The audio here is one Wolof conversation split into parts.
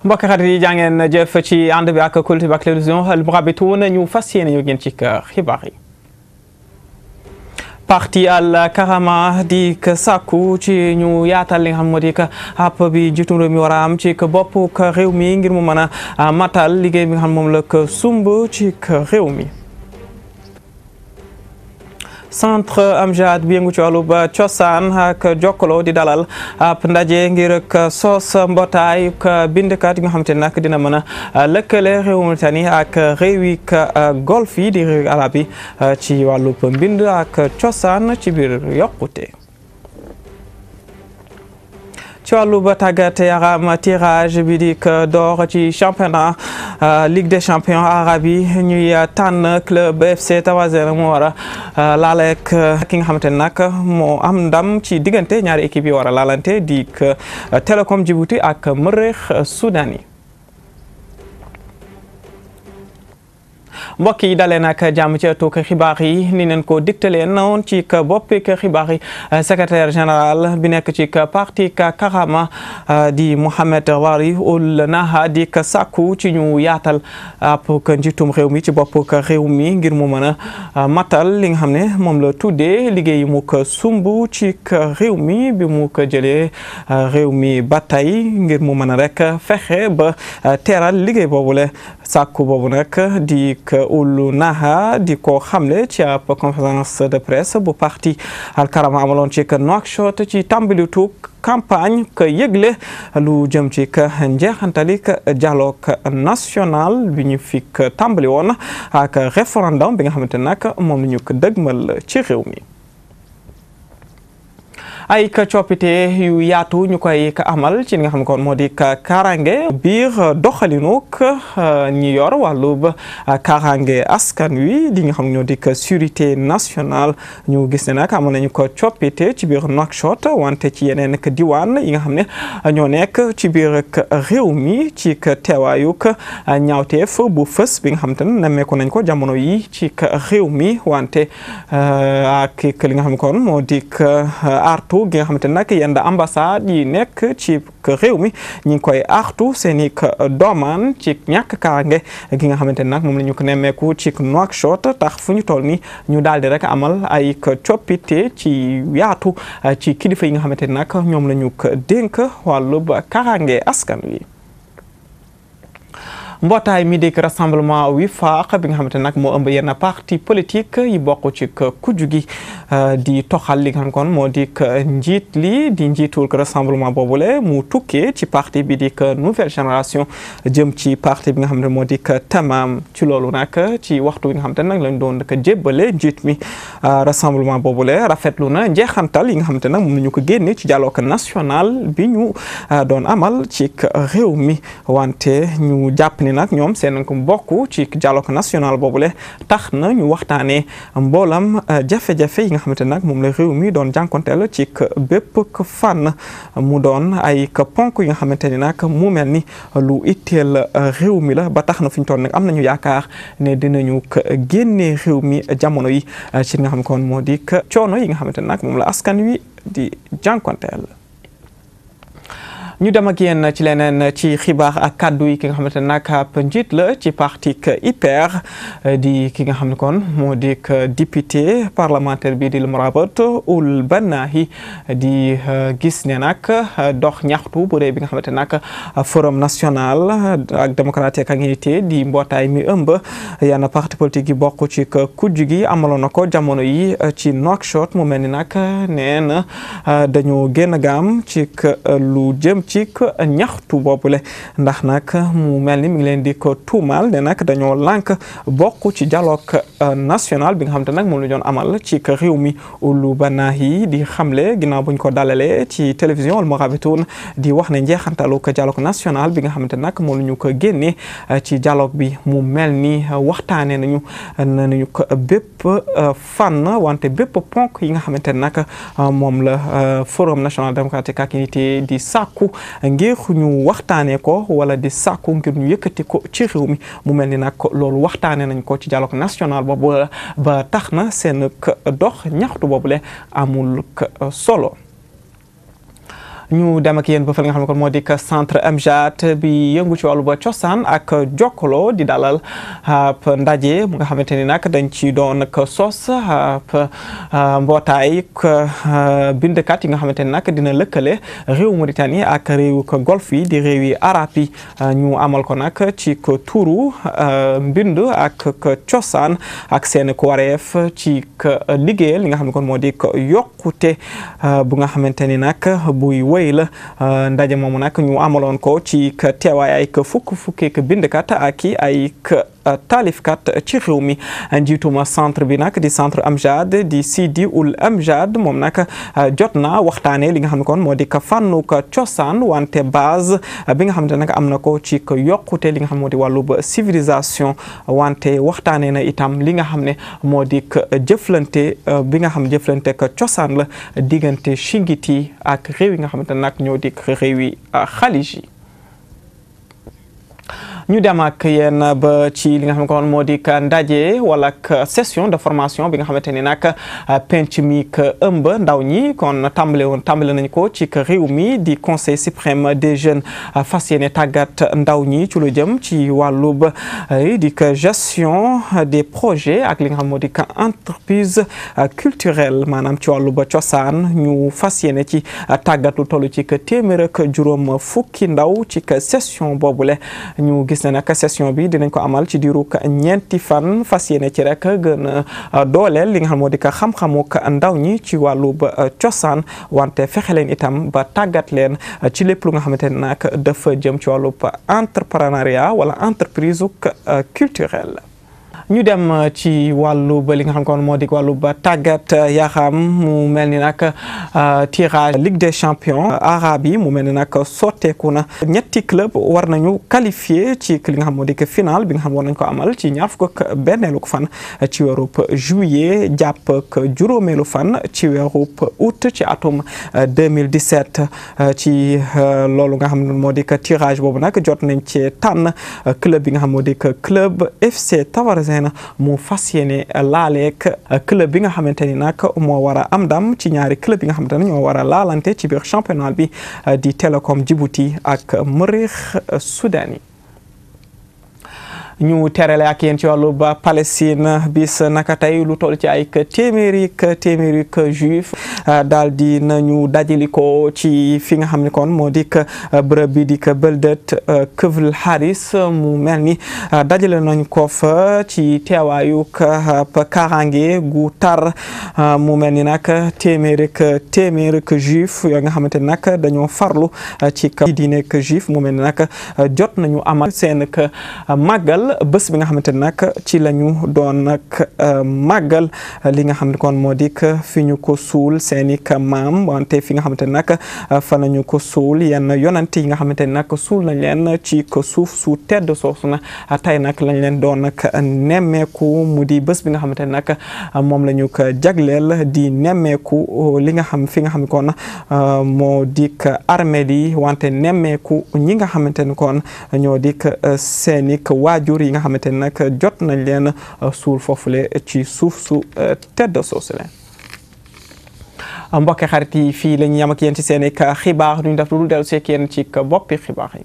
mbokk xarit yi jàngeen jëf ci ànd bi ak Kultur ak télévision Al Mourabitoun ñu fas yéene ñu ngeen ci xibaar yi parti al karama di k sàkku ci ñu yaatal li nga xam moo di que app bi jiitu réew mi war a am ci bopp réew mi ngir mu mën a matal liggéey bi nga xam moom la ko sumb ci réew mi centre Amjad bi yëngu ci wàllu ba cosaan ak jokkaloo di dalal ab ndaje ngir ak sos mbootaay ak bindkat yi nga xamante ne nag dina mën a lëkkale réewu Mauritanie ak réewi golf yi di réewi arab yi ci wàllu mbind ak cosaan ci biir yokkute ci wàllu ba tàggat yaram tirage bi di door ci championnat Ligue des champions arabes yi ñuy tànn club FC Tawazena moo war a laaleek ki nga xamante ne nag moo am ndam ci diggante ñaari équipe yi war a laalante di Télécom Djibouti ak Merreikh Soudan yi mbokk yi dalee nag jàmm ci ëttu xibaar yi ni neen ko digtalee noonu ci boppi xibaar yi secrétaire général bi nekk ci parti Karama di Mohamed Wari Ould Naha di sàkku ci ñu yaatal ab njiitum réew mi ci bopp réew mi ngir mu mën a matal li nga xam ne moom la tuddee liggéey mu ko sumb ci réew mi bi mu ko jëlee réew mi ba tey ngir mu mën a rek fexe ba teeral liggéey boobule sàkku boobu nag di Ould Naha di ko xamle ci ab conférence de presse bu parti Al Karama amaloon ci Nouakchott ci tàmbalitu campagne que yëgle lu jëm ci njeexantalik dialogue national bi ñu fi tàmbali woon ak référendum bi nga xamante nag moom la ñu ko dëgmal ci réew mi ay ka coppite yu yaatu ñu koy amal ci li nga xam ne kon moo di kaaraange biir doxalinuk ñi yor wàllub kaaraange askan wi di nga xam ne ñoo di sécurité nationale ñu gis ne nag amoon nañu ko coppite ci biir Nouakchott wante ci yeneen diwaan yi nga xam ne ñoo nekk ci biir réew mi ci teewaayuk ñaawteef bu fës bi nga xam te ne nemmeeku nañ ko jamono yi ci réew mi wante ak li nga xam ne kon moo di artu gi nga xamante ne nag yenn ambassade yi nekk ci réew mi ñu ngi koy artu seen i doomaan ci ñàkk kaaraange gi nga xamante ne nag moom la ñu ko nemmeeku ci Nouakchott tax fu ñu toll ni ñu daal di rek amal ay coppite ci yaatu ci kilifa yi nga xamante ne nag ñoom la ñu ko dénk wàllub kaaraange askan wi. mbootaay mi dégg rassemblement Wifaq bi nga xamante ne nag moo ëmb yenn parti politique yi bokk ci kujju gi di toxal li nga xam kon moo di njiit li di njiitul rassemblement boobule mu tukkee ci parti bi di nouvelle génération jëm ci parti bi nga xam ne moo di Tamam ci loolu nag ci waxtu bi nga xamante ne nag lañ doon ko jébbale njiit mi rassemblement boobule rafetlu na njeexantal yi nga xamante ne nag moom la ñu ko génne ci dialogue national bi ñu doon amal ci réew mi wante ñu jàpp ni nag ñoom seen ko bokk ci dialogue national boobule tax na ñu waxtaanee mboolam jafe-jafe yi nga xamante nag moom la réew mi doon jànkonteel ci bépp fànn mu doon ay ponk yi nga xamante ni nag mu mel ni lu itteel réew mi la ba tax na fi ñu toll nag am nañu yaakaar ne dinañu génnee réew mi jamono yi ci nga xam kon moo di coono yi nga xamante ne nag moom la askan wi di jànkonteel ñu dem ak yéen ci leneen ci xibaar ak kàddu yi ki nga xamante ne nag ab njiit la ci parti IPR di ki nga xam ne kon moo di député parlementaire bi di Mourabat Ould Bannahi di gis ne nag dox ñaxtu bu rëy bi nga xamante ne nag forum national ak démocratie ak unité di mbootaay mi ëmb yenn parti politique yi bokk ci kujj gi amaloon na ko jamono yi ci Nouakchott mu mel ni nag nee na dañoo génn gaam ci lu jëm ci ñaxtu boobule ndax nag mu mel ni mi ngi leen di ko tuumaal ne nag dañoo lànk bokk ci dialogue national bi nga xam te nag moom la doon amal ci réew mi Ould Bannahi di xamle ginnaaw buñ ko dalalee ci télévision Al Mourabitoun di wax ne njeexantalu ko dialogue national bi nga xamante nag moom la ñu ko génnee ci dialogue bi mu mel ni waxtaanee nañu nañu ko bépp fànn wante bépp ponk yi nga xamante ne nag moom la forum national démocratique ak unité di sàkku ngir ñu waxtaanee ko wala di sàkku ngir ñu yëkkati ko ci réew mi mu mel ni nag loolu waxtaanee nañ ko ci dialogue national boobu ba tax na seen dox ñaxtu boobule amul solo ñu dem ak yéen ba fa nga xam ne kon moo di centre Amjad bi yëngu ci wàllu ba cosaan ak jokkaloo di dalal ab ndaje mu nga xamante ni nag dañ ci doon ak sos ab mbootaay bindkat yi nga xamante ni nag dina lëkkale réew Mauritanie ak réew ko golf yi di réew yi arab yi ñu amal ko nag ci ko tuuru mbind ak cosaan ak seen ko wareef ci liggéeyal li nga xam ne kon moo di yokkute bu nga xamante ni nag buy wéy la ndaje moomu nag ñu amaloon ko ci teewaay ay fukk fukki bindkat ak i ay taalifkat ci réew mi njiituma centre bi nag di centre Amjad di Sidi Ould Amjad moom nag jot na waxtaanee li nga xam ne kon moo di fànnu cosaan wante base bi nga xamante nag am na ko ci yokkute li nga xam moo di wàllu ba civilisation wante waxtaanee na itam li nga xam ne moo di jëflante bi nga xam jëflante cosaan la diggante Chingiti ak réew yi nga xamante nag ñoo di réew yi xalij yi ñu dem ak yéen ba ci li nga xam ne kon moo di ndaje wala session de formation bi nga xamante ni nag penc mi ëmb ndaw ñi kon tàmbale woon tàmbale nañ ko ci réew mi di conseil suprême des jeunes fas yéene tàggat ndaw ñi ci lu jëm ci wàllub di gestion des projets ak li nga xam moo di entreprise culturelle maanaam ci wàllub cosaan ñu fas yéene ci tàggat lu toll ci téeméer ak juróom fukki ndaw ci session boobule ñu gis ne nag session bi dinañ ko amal ci diiru ñeenti fan fas yéene ci rek gën a dooleel li nga xam moo di ko xam-xamu ndaw ñi ci wàllu ba cosaan wante fexe leen itam ba tàggat leen ci lépp lu nga xamante ne nag dafa jëm ci wàllu entrepreneuriat wala entreprise culturelle ñu dem ci wàllu ba li nga xam kon moo di wàllu ba tàggat yaram mu mel ni nag tirage Ligue des champions arabe yi mu mel ni nag sotteeku na ñetti club war nañu qualifié ci li nga xam moo di final bi nga xam war nañ ko amal ci ñaar fukk ak benneelu fan ci weerub juillet jàpp ak juróomeelu fan ci weerub août ci atum 2017 ci loolu nga xam ne moo di tirage boobu nag jot nañ ci tànn club bi nga xam moo di club FC Tavarzin mu fas yéene laaleek club bi nga xamante ni nag moo war a am ndam ci ñaari club yi nga xamante ne ñoo war a laalante ci biir championnat bi di Telecom Djibouti ak Merreikh Soudani ñu terale ak yéen ci wàllu ba Palestine bis naka tey lu toll ci ay téeméeri téeméeri juif daal di nañu dajali ko ci fi nga xam ne kon moo di bërëb bi di Beldet Kefl Haris mu mel ni dajale nañ ko fa ci teewaayu kaaraange gu tar mu mel ni nag téeméeri téeméeri juif yoo nga xamante ni nag dañoo farlu ci diine juif mu mel ni nag jot nañu amal seen màggal bés bi nga xamante ne nag ci la ñu doon nag màggal li nga xam ne kon moo di fi ñu ko suul seeni maam wante fi nga xamante ne nag fa nañu ko suul yenn yonante yi nga xamante ne nag suul nañ leen ci ko suuf su tedd soosu na tey nag lañ leen doon nag nemmeeku mu di bés bi nga xamante ne nag moom la ñu ko jagleel di nemmeeku li nga xam fi nga xam ne kon moo di armée yi wante nemmeeku ñi nga xamante ne kon ñoo di seeni waajur yi nga xamante ne nag jot nañ leen suul foofule ci suuf su tedd soosu leen mbokki xarit yi fii la ñu yam ak yéen ci seen i xibaar duñ def lu dul dellu seek yéen ci boppi xibaar yi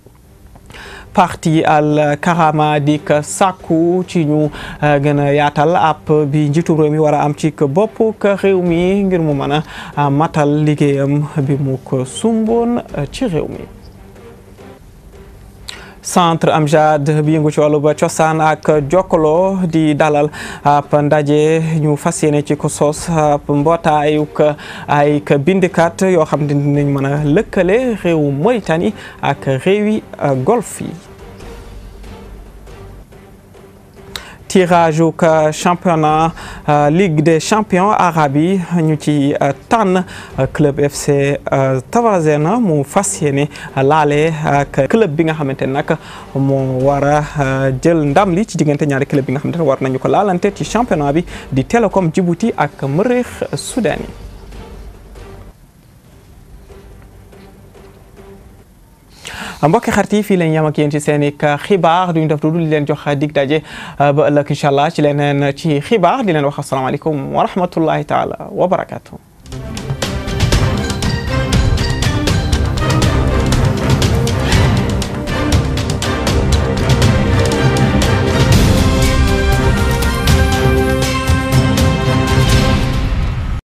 parti al karama di ka sàkku ci ñu gën a yaatal app bi njiitu réew mi war a am ci bopp ka réew mi ngir mu mën a matal liggéeyam bi mu ko sumboon ci réew mi centre Amjad bi yëngu ci wàllu ba cosaan ak jokkaloo di dalal ab ndaje ñu fas yéene ci ko sos ab mbootaayu ay bindikat yoo xam ne dinañ mën a lëkkale réewu Mauritanie ak réewi golf yi tirage uk championnat Ligue des champions arabe yi ñu ci tànn club FC Tavarzin mu fas yéene laale ak club bi nga xamante ne nag moo war a jël ndam li ci diggante ñaari club bi nga xamante ne war nañu ko laalante ci championnat bi di Telecom Djibouti ak Merreikh Soudani mbokki xarit yi fii lañ yam ak yéen ci seen i xibaar duñu def du dul leen jox dig daje ba ëllëg incha allah ci leneen ci xibaar di leen wax asalaamaaleykum wa rahmatullahi taala wa barakaatu.